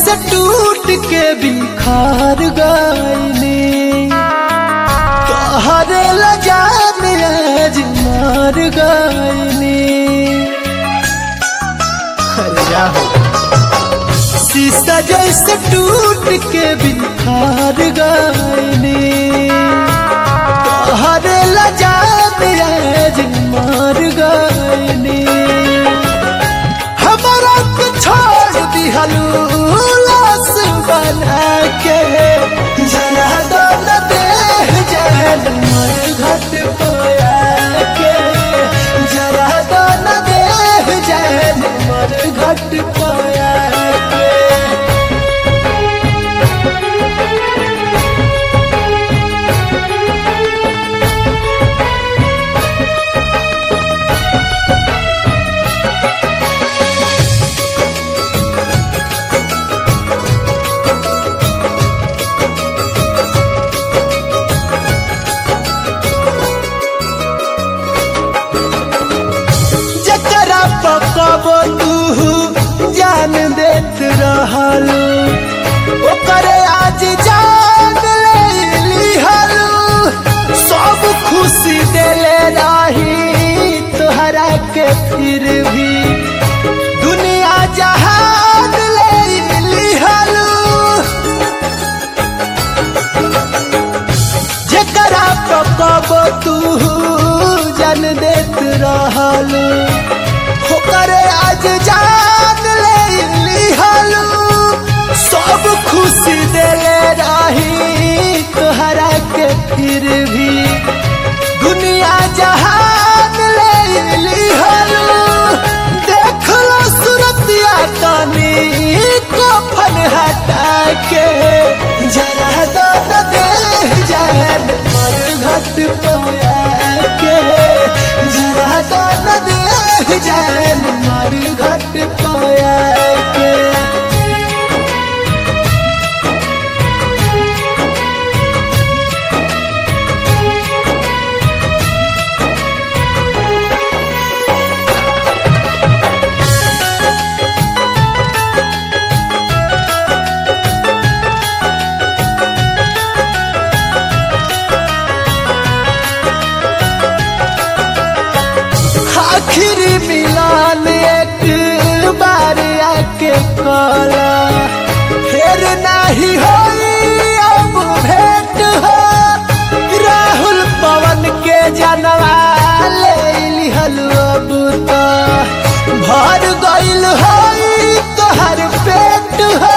जैसे टूट के बिखार गईनी तोहरे लजान आज मार गईनी अरे जा हो। शीशा जैसे टूट के बिखार गईनी तोहरे लजान आज मार गईनी हमारा के छोड़ दिहलू लाश बना के जरा दो न देह जान मर घट पोया के जरा दो न देह जान मर घट पोया के जकरा पकबो तू जान देत रहलू ओकरे आज जान ले लिहलू सब खुशी देले रही तोहरा के फिर भी दुनिया जहान ले लिहलू जकरा पकबो तू जन देत रहलू ओकरे आज जान ले लिहलू सब खुशी देले रही तोहरा के फिर भी दुनिया जहान ले लिहलू देख लो सूरतिया तनी कफन हटा के जरा दो न देह जान मर घट पोया के जरा दो न देह जान मर घट पोया के आखिरी मिलान एक बार आके कला फिर नहीं होई अब भेंट हो राहुल पवन के जनवा ले लिहल अब तो भर गइल होई तोहर पेट हो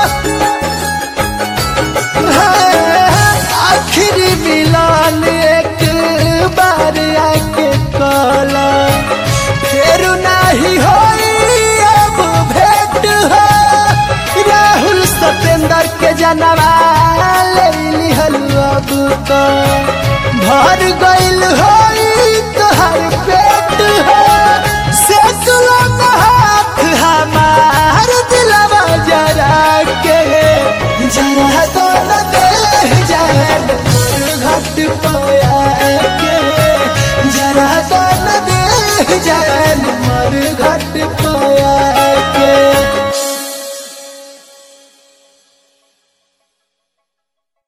आखिरी मिलान एक बार आके कला फिर नहीं होई अब भेंट हो राहुल सतेंद्र के जनवा ले लिहल अब तो भर गइल होई तोहर पेट हो से तुला हाथ हमार दिलवा जरा के जरा तो न देह जान मर घट पोया के जरा तो न देह जान मर घट पोया के